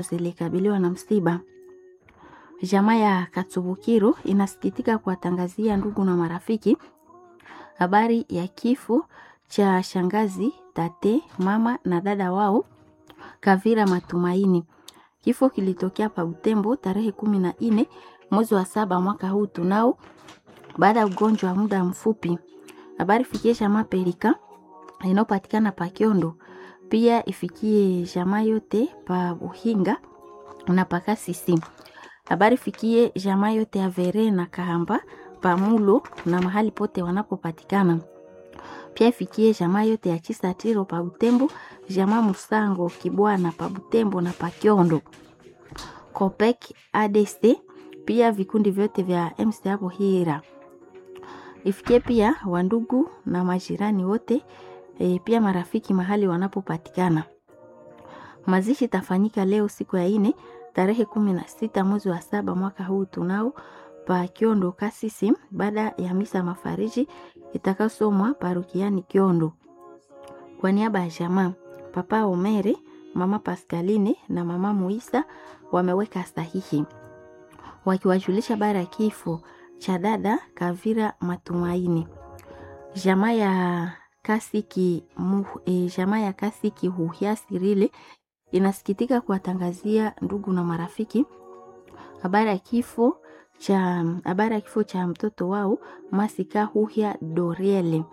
zilikabiliwa na msiba. Jamaa ya Katsubukiro inasikitika kuwatangazia ndugu na marafiki habari ya kifo cha shangazi, tate, mama na dada wao Kavira Matumaini. Kifo kilitokea pa Butembo tarehe kumi na nne mwezi wa saba mwaka huu tunao, baada ya ugonjwa wa muda mfupi. Habari fikie jamaa Perika inayopatikana pa Kiondo, pia ifikie jamaa yote pa Buhinga na Pakasisi. Habari fikie jamaa yote ya Vere na Kahamba pamulo na mahali pote wanapopatikana. Pia ifikie jamaa yote ya Chisatiro pa Butembo, jamaa Musango Kibwana pa Butembo na pa Kiondo. Kopek ADC pia vikundi vyote vya MC hapo Hira. Ifikie pia wandugu na majirani wote e, pia marafiki mahali wanapopatikana. Mazishi tafanyika leo siku ya ine tarehe kumi na sita mwezi wa saba mwaka huu tunao pa Kiondo Kasisi, baada ya misa mafariji itakayosomwa parokiani Kiondo. Kwa niaba ya jamaa Papa Omere, Mama Pascaline na Mama Muisa wameweka sahihi wakiwajulisha bara ya kifo cha dada Kavira Matumaini. Jamaa ya Kasiki mu, e, jamaa ya Kasiki Huhia Sirile inasikitika kuwatangazia ndugu na marafiki habari ya kifo cha habari ya kifo cha mtoto wao Masika Huhia Doriele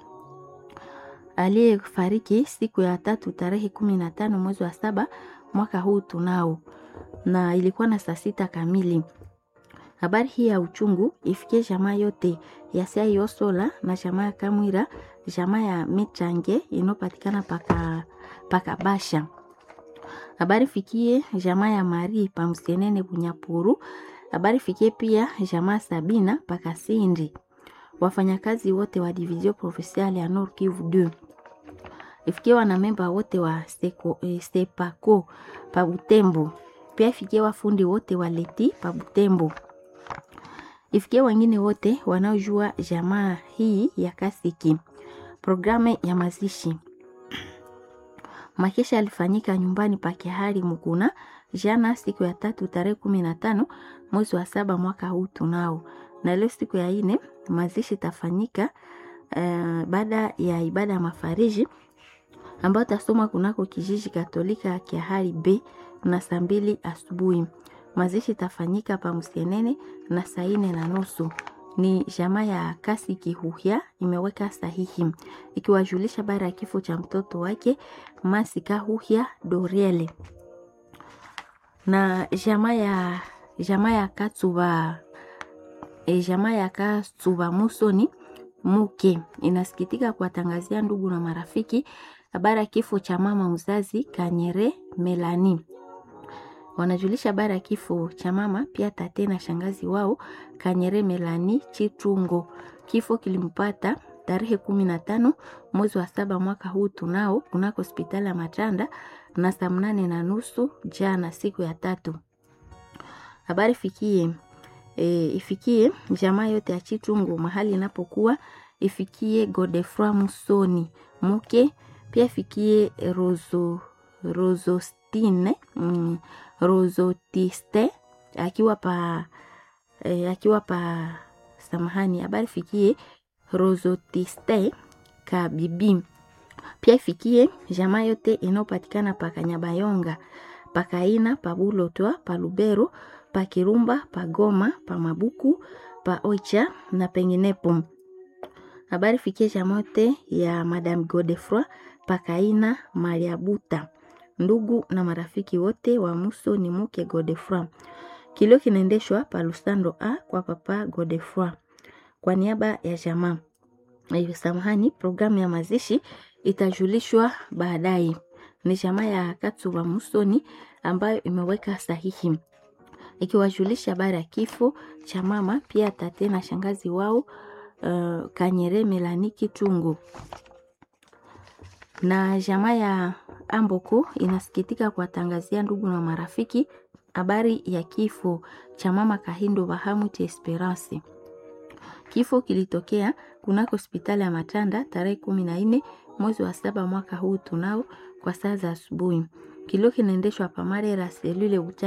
aliyefariki siku ya tatu tarehe kumi na tano mwezi wa saba mwaka huu tunao, na ilikuwa na saa sita kamili. Habari hii ya uchungu ifikie jamaa yote ya Siayosola na jamaa ya Kamwira, jamaa ya Michange inayopatikana paka, paka Basha. Habari fikie jamaa ya Mari Pamsenene Bunyapuru. Habari fikie pia jamaa Sabina paka Sindi. Wafanyakazi wote wa Division Provinciale ya Nord Kivu 2 ifikie wanamemba wote wa Seko, eh, Sepako pa Butembo. Pia ifikie wafundi wote wa Leti pa Butembo ifikie wengine wote wanaojua jamaa hii ya Kasiki. Programu ya mazishi makesha alifanyika nyumbani pa Kihari Mukuna jana siku ya tatu tarehe kumi na tano mwezi wa saba mwaka huu tunao, na leo siku ya ine mazishi tafanyika uh, baada ya ibada ya mafariji ambayo tasoma kunako kijiji Katolika Kihari B na saa mbili asubuhi mazishi tafanyika pa Msienene na saa ine na nusu. Ni jamaa ya kasi kihuhia imeweka sahihi ikiwajulisha bara ya kifo cha mtoto wake Masika Huhia Doriele na jamaa ya jamaa ya Katsuba e, jamaa ya Katsuba Musoni Muke inasikitika kuwatangazia ndugu na marafiki habari ya kifo cha mama mzazi Kanyere Melani wanajulisha habari ya kifo cha mama pia tate na shangazi wao Kanyere Melani Chitungo. Kifo kilimpata tarehe kumi na tano mwezi wa saba mwaka huu tunao kunako hospitali ya Matanda na saa mnane na nusu jana siku ya tatu. Habari fikie e, ifikie jamaa yote ya Chitungo mahali inapokuwa, ifikie Godefroy Musoni Muke, pia ifikie Rozo Rozostine mm, Rozotiste akiwa pa eh, akiwa pa samahani, habari fikie Rozotiste ka bibi, pia ifikie jamaa yote inayopatikana pa Kanyabayonga, pa Kaina, pa Bulotwa, pa Lubero, pa Kirumba, pa Goma, pa Mabuku, pa Oicha na penginepo. Habari fikie jamaa yote ya Madame Godefroy pa Kaina Mariabuta ndugu na marafiki wote wa Muso ni Muke Godefroy. Kilio kinaendeshwa pa Lusando A kwa papa Godefroy kwa niaba ya jamaa. Hiyo samahani, programu ya mazishi itajulishwa baadaye. Ni jamaa ya Katsuba Musoni ambayo imeweka sahihi ikiwajulisha habari ya kifo cha mama pia tate na shangazi wao uh, Kanyere Melani Kitungu na jamaa ya Amboko inasikitika kuwatangazia ndugu na marafiki habari ya kifo cha mama Kahindo Bahamut Esperance. Kifo kilitokea kunako hospitali ya Matanda tarehe kumi na nne mwezi wa saba mwaka huu tunao kwa saa za asubuhi. Kilio kinaendeshwa pa Marera selule